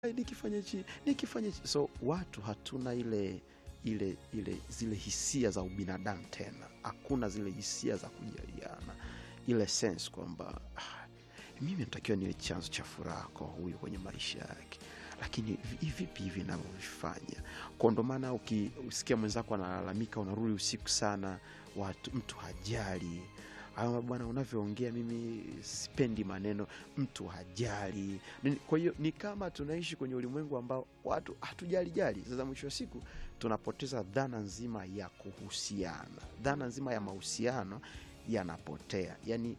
nikifanya hichi nikifanya hichi. So watu hatuna ile ile ile zile hisia za ubinadamu tena, hakuna zile hisia za kujaliana, ile sense kwamba ah, mimi natakiwa niwe chanzo cha furaha kwa huyu kwenye maisha yake, lakini vi- vipi hivi navyovifanya? Kwa ndo maana ukisikia mwenzako analalamika, unarudi usiku sana, watu mtu hajali ama bwana, unavyoongea mimi sipendi maneno, mtu hajali. Ni- Kwa hiyo ni kama tunaishi kwenye ulimwengu ambao watu hatujali jali. Sasa mwisho wa siku tunapoteza dhana nzima ya kuhusiana, dhana nzima ya mahusiano yanapotea. Yani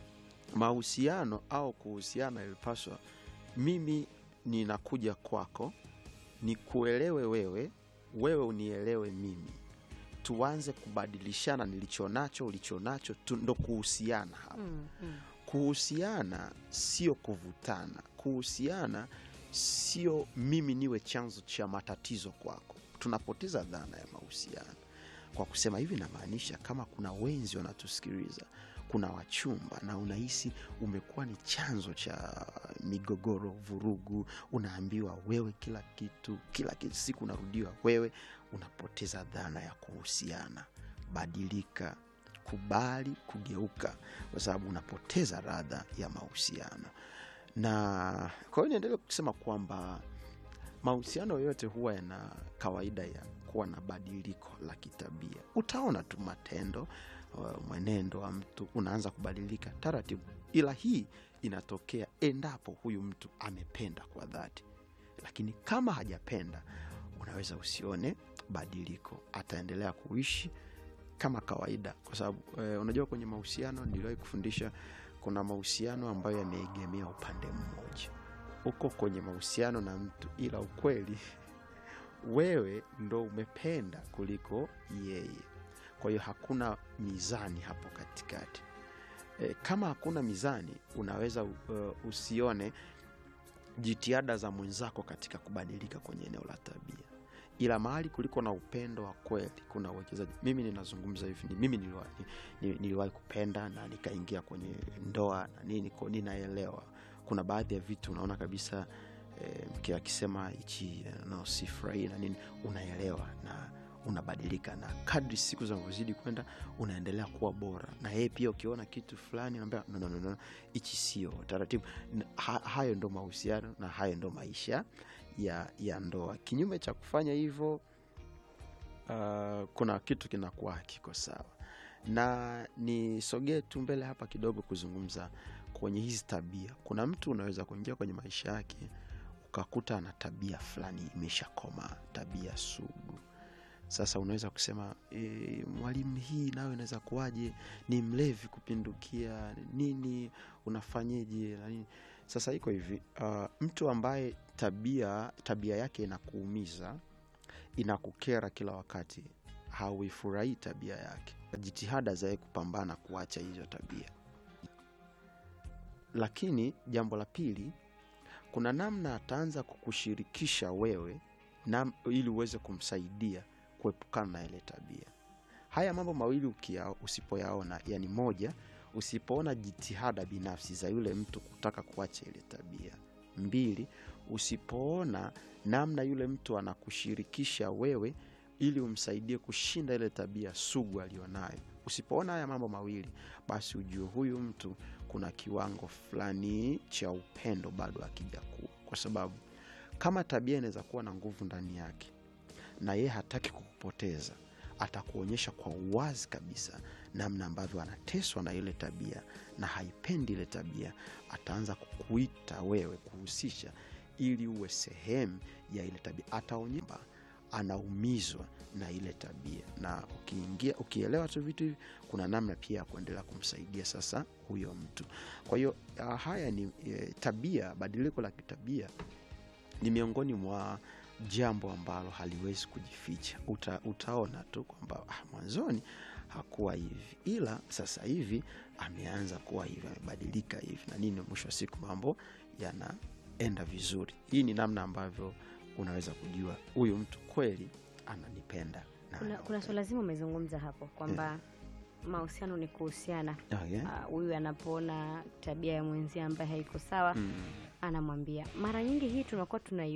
mahusiano au kuhusiana ilipaswa, mimi ninakuja kwako nikuelewe wewe, wewe unielewe mimi, tuanze kubadilishana nilicho nacho ulicho nacho, tu- ndo kuhusiana hapa. Mm, mm. Kuhusiana sio kuvutana. Kuhusiana sio mimi niwe chanzo cha matatizo kwako. Tunapoteza dhana ya mahusiano kwa kusema hivi. Namaanisha kama kuna wenzi wanatusikiliza, kuna wachumba na unahisi umekuwa ni chanzo cha migogoro, vurugu, unaambiwa wewe kila kitu, kila kitu, siku unarudiwa wewe, unapoteza dhana ya kuhusiana. Badilika, kubali kugeuka, kwa sababu unapoteza radha ya mahusiano. Na kwa hiyo niendelee kusema kwamba mahusiano yote huwa yana kawaida ya kuwa na badiliko la kitabia. Utaona tu matendo, uh, mwenendo wa mtu unaanza kubadilika taratibu, ila hii inatokea endapo huyu mtu amependa kwa dhati, lakini kama hajapenda, unaweza usione badiliko, ataendelea kuishi kama kawaida, kwa sababu eh, unajua kwenye mahusiano, niliwahi kufundisha kuna mahusiano ambayo yameegemea upande mmoja. Uko kwenye mahusiano na mtu, ila ukweli wewe ndo umependa kuliko yeye. Kwa hiyo hakuna mizani hapo katikati. E, kama hakuna mizani, unaweza uh, usione jitihada za mwenzako katika kubadilika kwenye eneo la tabia, ila mahali kuliko na upendo wa kweli kuna uwekezaji. Mimi ninazungumza hivi, ni- mimi niliwahi ni- niliwahi kupenda na nikaingia kwenye ndoa na nini, ko ninaelewa kuna baadhi ya vitu unaona kabisa eh, mke akisema hichi eh, no, sifurahii na nini, unaelewa na unabadilika, na kadri siku zinavyozidi kwenda unaendelea kuwa bora, na yeye pia ukiona kitu fulani anaambia no, no, no, no, hichi sio taratibu. Na Ha, hayo ndo mahusiano na hayo ndo maisha ya, ya ndoa. Kinyume cha kufanya hivyo uh, kuna kitu kinakuwa hakiko sawa, na nisogee tu mbele hapa kidogo kuzungumza kwenye hizi tabia. Kuna mtu unaweza kuingia kwenye maisha yake ukakuta ana tabia fulani imeshakoma, tabia sugu. Sasa unaweza kusema e, mwalimu, hii nayo inaweza kuwaje? Ni mlevi kupindukia nini, unafanyeje na nini? Sasa iko hivi uh, mtu ambaye tabia tabia yake inakuumiza inakukera kila wakati, hauifurahii tabia yake, jitihada za yeye kupambana kuacha hizo tabia. Lakini jambo la pili, kuna namna ataanza kukushirikisha wewe na, ili uweze kumsaidia kuepukana na ile tabia. Haya mambo mawili ukia, usipoyaona, yani moja, usipoona jitihada binafsi za yule mtu kutaka kuacha ile tabia. Mbili, usipoona namna yule mtu anakushirikisha wewe ili umsaidie kushinda ile tabia sugu aliyonayo. Usipoona haya mambo mawili, basi ujue huyu mtu kuna kiwango fulani cha upendo bado hakijakuwa, kwa sababu kama tabia inaweza kuwa na nguvu ndani yake na yeye hataki kukupoteza, atakuonyesha kwa uwazi kabisa namna ambavyo anateswa na ile tabia na haipendi ile tabia. Ataanza kukuita wewe, kuhusisha ili uwe sehemu ya ile tabia. Ataonyesha anaumizwa na ile tabia, na ukiingia ukielewa tu vitu hivi, kuna namna pia ya kuendelea kumsaidia sasa huyo mtu. Kwa hiyo ah, haya ni eh, tabia, badiliko la kitabia ni miongoni mwa jambo ambalo haliwezi kujificha. Uta, utaona tu kwamba ah, mwanzoni hakuwa hivi, ila sasa hivi ameanza kuwa hivi, amebadilika hivi na nini, mwisho wa siku mambo yanaenda vizuri. Hii ni namna ambavyo unaweza kujua huyu mtu kweli ananipenda na Kuna, kuna swala zima umezungumza hapo kwamba mahusiano ni kuhusiana. Okay. Ah, Huyu anapoona tabia ya mwenzia ambaye haiko sawa Mm. anamwambia. Mara nyingi hii tunakuwa tunai